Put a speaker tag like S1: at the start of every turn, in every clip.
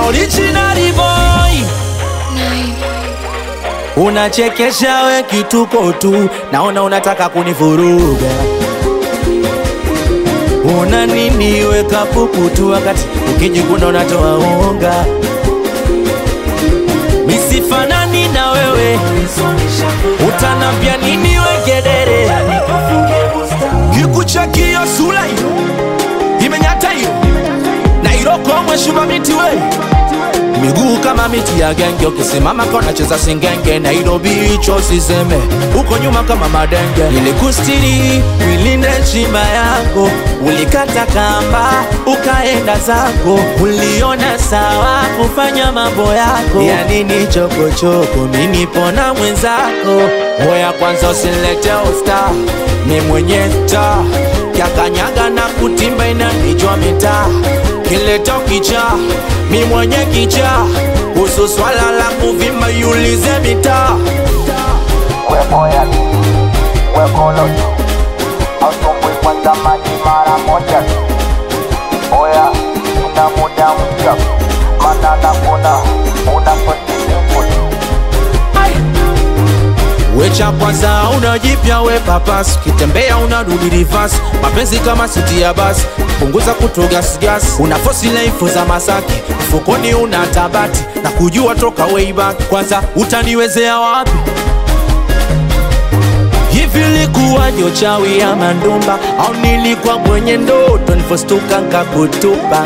S1: original boy unachekesha we kituko tu naona unataka kunivuruga una nini weka pupu tu wakati ukijikuna unatoa unga misifanani na wewe utanambia nini wegedere kikuchakio sula hiyo imenyata hiyo na irokomwe shuma miti we miguu kama miti ya genge ukisimama kona cheza singenge nairobi hicho siseme huko nyuma kama madenge nilikustiri wilinde chimba yako ulikata kamba ukaenda zako uliona sawa kufanya mambo yako ya nini chokochoko minipona mwenzako moya kwanza usilete usta ni mwenye sta kyakanyaga na kutimba inanijwa mitaa kileto kicha mi mwenye kicha kuhusu swala la kuvimba yulize mitaa
S2: Wepoya wekolo asumbui kwanza maji mara moja oya ina muda mpya mana nakuna unapotiimu
S1: wecha kwanza unajipya we papas ukitembea unarudi rivas mapenzi kama siti ya basi punguza kutogasgas una fosi laifu za masaki mfukoni una tabati na kujua toka way back kwanza utaniwezea wapi hivi likuwa jochawi ya mandumba au nilikuwa mwenye ndoto nifostuka nkakutupa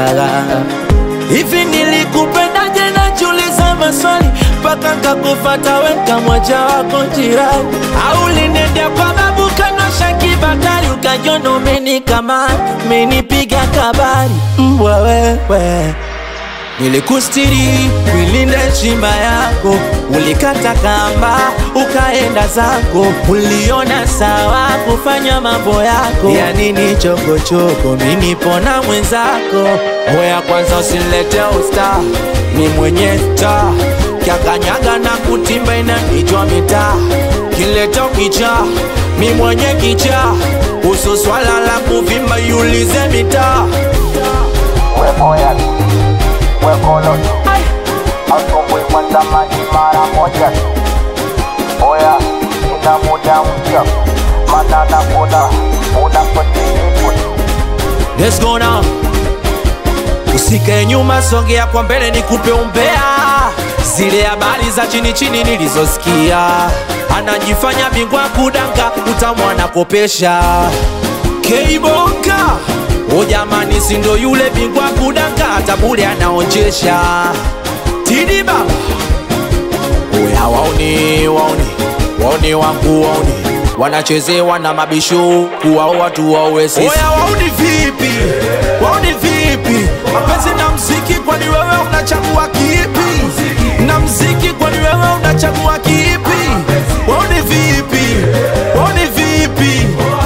S1: hivi nilikupendaje najiuliza maswali mpaka nkakufata weka mwaja wako jirani au linendea kwa babu kanosha kibatari ukajona umenikamata umenipiga kabari mbwa wewe nilikustiri wilinde chimba yako ulikata kamba ukaenda zako uliona sawa kufanya mambo yako ya nini chokochoko minipona mwenzako moya kwanza usilete usta ni mwenye sta kyakanyaga na kutimba inanijwa mitaa kileto kicha mi mwenye kicha kuhusu swala la kuvimba yulize mitaa
S2: wepoya wekolo asumbui kwanza maji mara moja oya ina muda mpya mana nakuna unapotiimu
S1: Let's go now. Usikae nyuma, songea kwa mbele, nikupe umbea zile habari za chini chini nilizosikia. Anajifanya bingwa kudanga, utamwana kopesha Keibonga. O jamani, si ndo yule bingwa kudanga, hata bure anaonjesha. Tidi baba, oya waoni, waoni, waoni wangu waoni wanachezewa na mabisho kuwao watu wawe sisi. Oya wauni vipi? Wauni vipi? Mapenzi na mziki, kwani wewe unachagua kipi? Na mziki, kwani wewe unachagua kipi? Wauni vipi? Wauni vipi?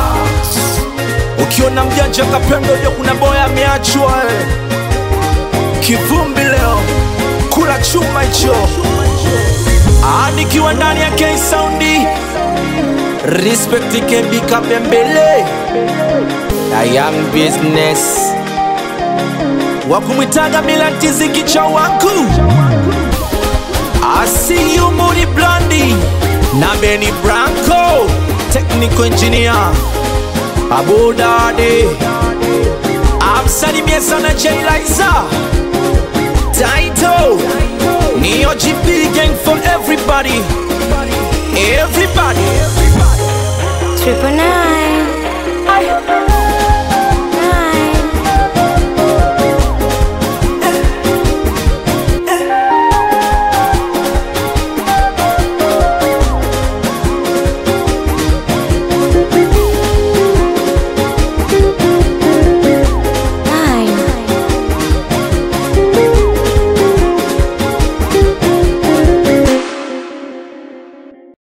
S1: Ukiona mjanja kapendo, jo kuna boya ameachwa eh. Kivumbi leo kula chuma hicho, Ah, nikiwa ndani ya K Soundi Respect Kembi Kapembele na Young Business wakumwitaga Milantizi kicha wangu Asiyu Mudi Blandi na Benny Branco Technical Engineer Abu Dade amsalimie sana Jay Liza Taito Neo GP gang for everybody Everybody
S3: Triple nine.